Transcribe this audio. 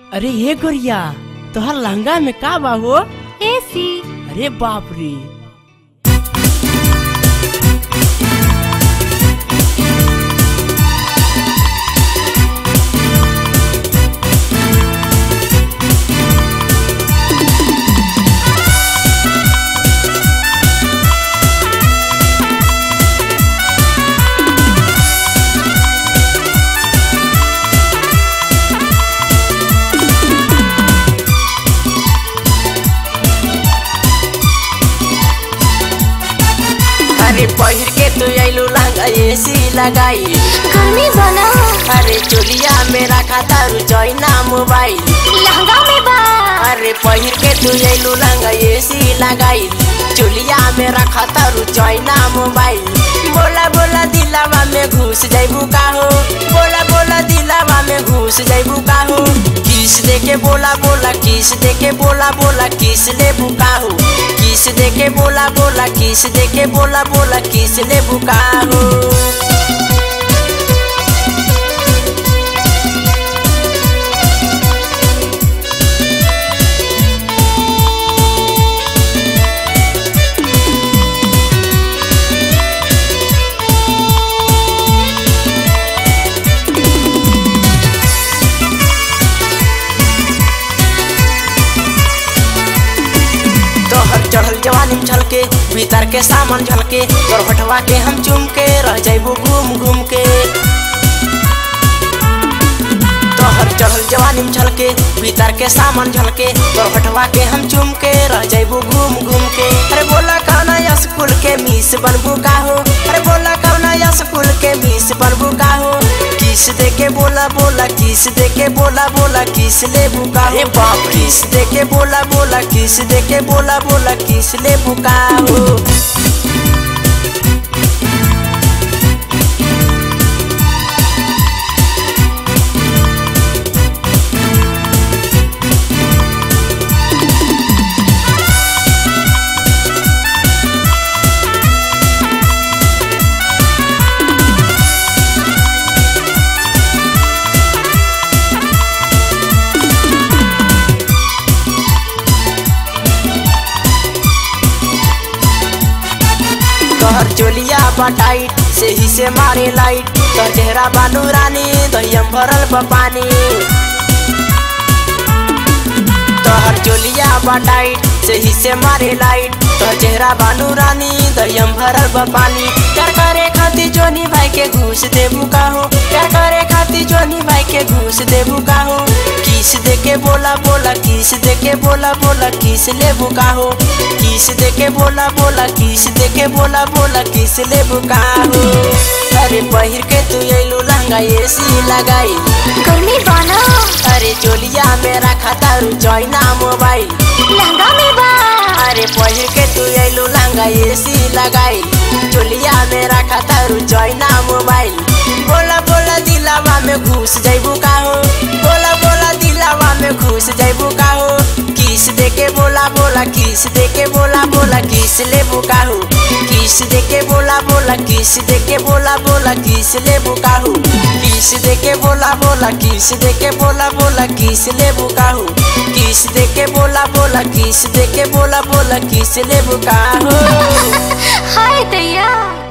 अरे ये गोरिया तोहर लहंगा में का बा हो एसी अरे बाप रे अरे पहिर के तू आइलू लहंगा एसी लगाई गर्मी बना अरे चोलिया मेरा खाता रुचैना मोबाइल लहंगा में बा अरे पहिर के तू आइलू लहंगा एसी लगाई चोलिया मेरा खाता रुचैना मोबाइल बोला बोला दिलावा में घुस जाइबू का हो बोला बोला दिलावा में घुस जाइबू का हो किस दे के बोला बोला किस दे के बोला बोला किस ले बुका हो किस दे के बोला बोला किस दे के बोला बोला किस ले बुका हो तोहर चढ़ल जवानी में झलके भीतर के सामान झलके तोर हटवा के हम चुम के रह जाइबू घूम घूम के तोहर चढ़ल जवानी में झलके भीतर के सामान झलके तोर हटवा के हम चुम के रह जाइबू घूम घूम के अरे बोला कौना या स्कूल के मिस बनबू का हो अरे बोला कौना या स्कूल के मिस बनबू का हो किस दे के बोला बोला किस दे के बोला बोला किस ले बुका हो बाप किस दे के बोला बोला किस दे के बोला बोला किस ले बुका हो तोहर चोलिया बटाइट से ही से मारे लाइट तोहर चेहरा बानू रानी दहियम भरल बा पानी तोहर चोलिया बटाइट से ही से मारे लाइट तोहर चेहरा बानू रानी दहियम भरल बा पानी प्यार करे खातिर जोनी भाई के घूस देबू का हो प्यार करे खातिर जोनी भाई के घूस देबू का हो किस दे के बोला बोला किस दे के बोला बोला किस लेबू का हो किस दे के बोला बोला किस दे के बोला बोला किस लेबू का हो अरे पहिर के तू अइलू लहंगा एसी लगाई गर्मी बना अरे चोलिया मेरा खाता रुचैना मोबाइल लहंगा में बा अरे पहिर के तू अइलू लहंगा एसी लगाई चोलिया मेरा खाता रुचैना मोबाइल बोला बोला दिलावा में घुस जाइबू का हो बोला बोला दिलावा में घुस जाइबू का हो किस दे के बोला बोला किस दे के बोला बोला किस ले बुका हो किस दे के बोला बोला किस दे के बोला बोला किस ले बुका हो किस दे के बोला बोला किस दे के बोला बोला किस ले बुका हो किस दे के बोला बोला किस दे के बोला बोला किस ले बुका हो हाय दैया